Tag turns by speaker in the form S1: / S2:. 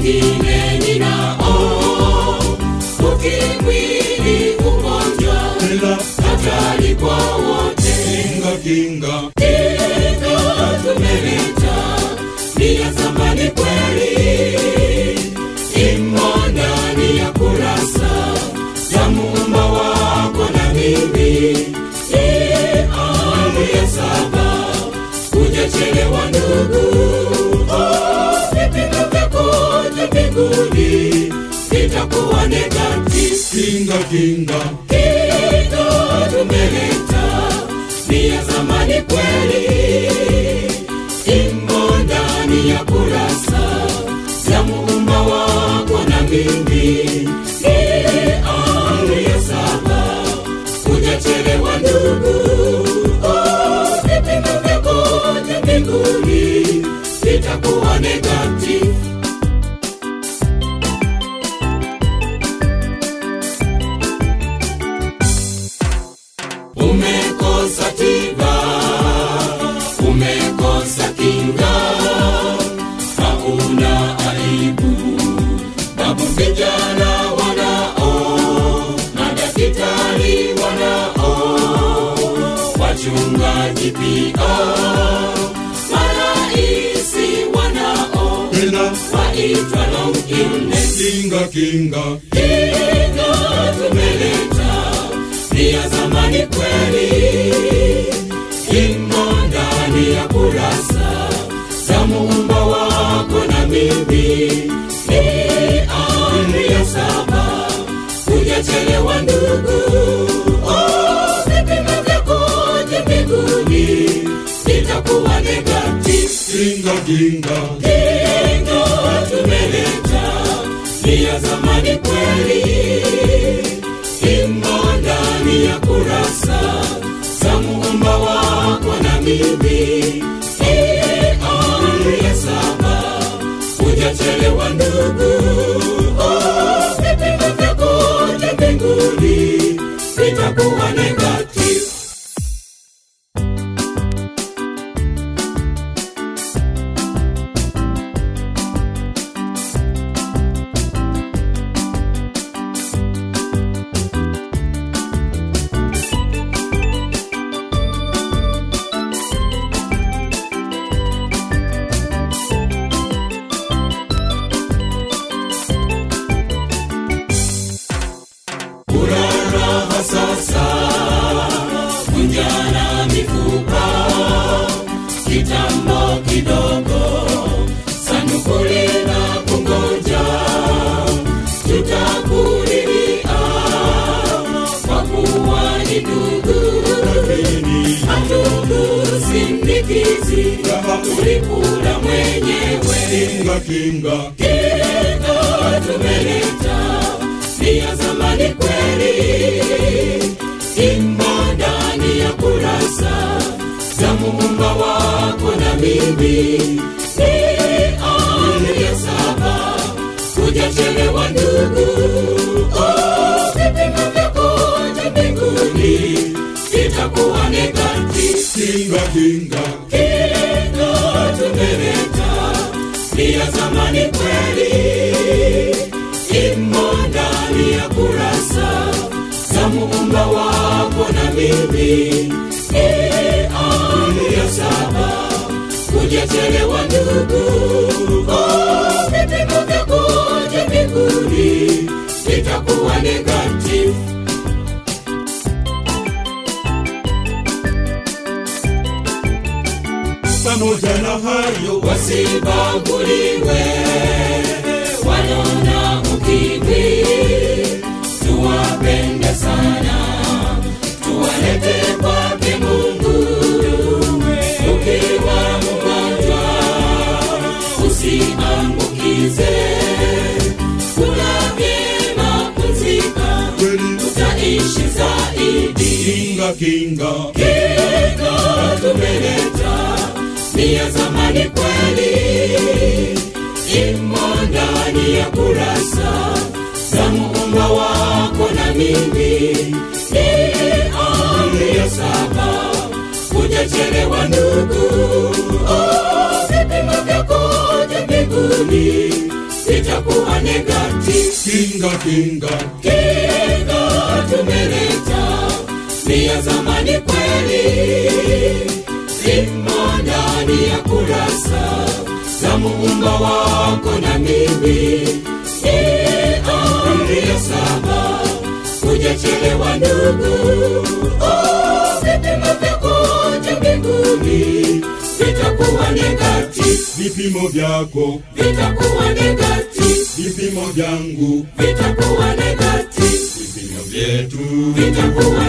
S1: wengine ninao ukimwi ni ugonjwa
S2: Ela
S1: hatari kwa wote
S2: kinga kinga
S1: Kinga tumeleta ni ya zamani kweli, imo ndani ya kurasa ya muumba wako na mimi. Ni amri ya saba, hujachelewa ndugu. Oh, vipimo vyako vya mbinguni vitakuwa negative.
S2: kinga kinga
S1: Kinga tumeleta ni ya zamani kweli, imo ndani ya kurasa ya muumba wako na mimi. Ni amri ya saba, hujachelewa ndugu. Oh, vipimo vyako vya mbinguni vitakuwa negative. Umekosa tiba, umekosa kinga, hauna aibu. Babu vijana wanao, madaktari wanao, wachungaji pia, maraisi wanao,
S2: Ela
S1: waitwa long illness.
S2: kinga kinga
S1: Kinga tumeleta ni ya zamani kweli, imo ndani ya kurasa za muumba wako na mimi. Ni amri ya saba, hujachelewa ndugu. Oh, vipimo vyako vya mbinguni vitakuwa negative.
S2: kinga kinga
S1: Kinga tumeleta ni ya zamani kweli, imo ndani ya kurasa za muumba wako na mimi. Ni amri ya saba, hujachelewa ndugu. Oh, vipimo vyako vya mbinguni vitakuwa negative. Uraraha sasa, kunjana mifupa, kitambo kidogo, sanduku lina kungoja, tutakulilia kwa kuwa ni ndugu,
S2: lakini
S1: hatukusindikizi, ulikula mwenyewe.
S2: kinga kinga
S1: Kinga tumeleta ni ya zamani kweli, imo ndani ya kurasa za muumba wako na mimi. Ni amri ya saba, hujachelewa ndugu. Oh, vipimo vyako vya mbinguni vitakuwa negative.
S2: kinga kinga
S1: Kinga tumeleta ni ya zamani kweli, imo ndani ya kurasa za muumba wako na mimi. Ni amri ya saba, hujachelewa ndugu. Oh, vipimo vyako vya mbinguni vitakuwa negative.
S2: pamoja na hayo
S1: wasibaguliwe walona ukimwi, tuwapende sana, tuwalete kwake Mungu. Ukiwa mgonjwa usiambukize, kula vyema, pumzika,
S2: kweli
S1: utaishi zaidi.
S2: kinga kinga
S1: Kinga tumeleta ni ya zamani kweli, imo ndani ya kurasa za muumba wako na mimi. Ni amri ya saba, hujachelewa ndugu. Oh, vipimo vyako vya mbinguni vitakuwa vitakuwa negative
S2: kinga kinga
S1: kinga tumeleta ni ya zamani kweli zimo ndani ya kurasa za muumba wako na mimi ni amri ya saba kujachelewa ndugu oh, vipimo vyako juu mbinguni vitakuwa negative
S2: vipimo vyako
S1: vitakuwa negative
S2: vipimo vyangu
S1: vitakuwa negative
S2: vipimo vyetu
S1: vitakuwa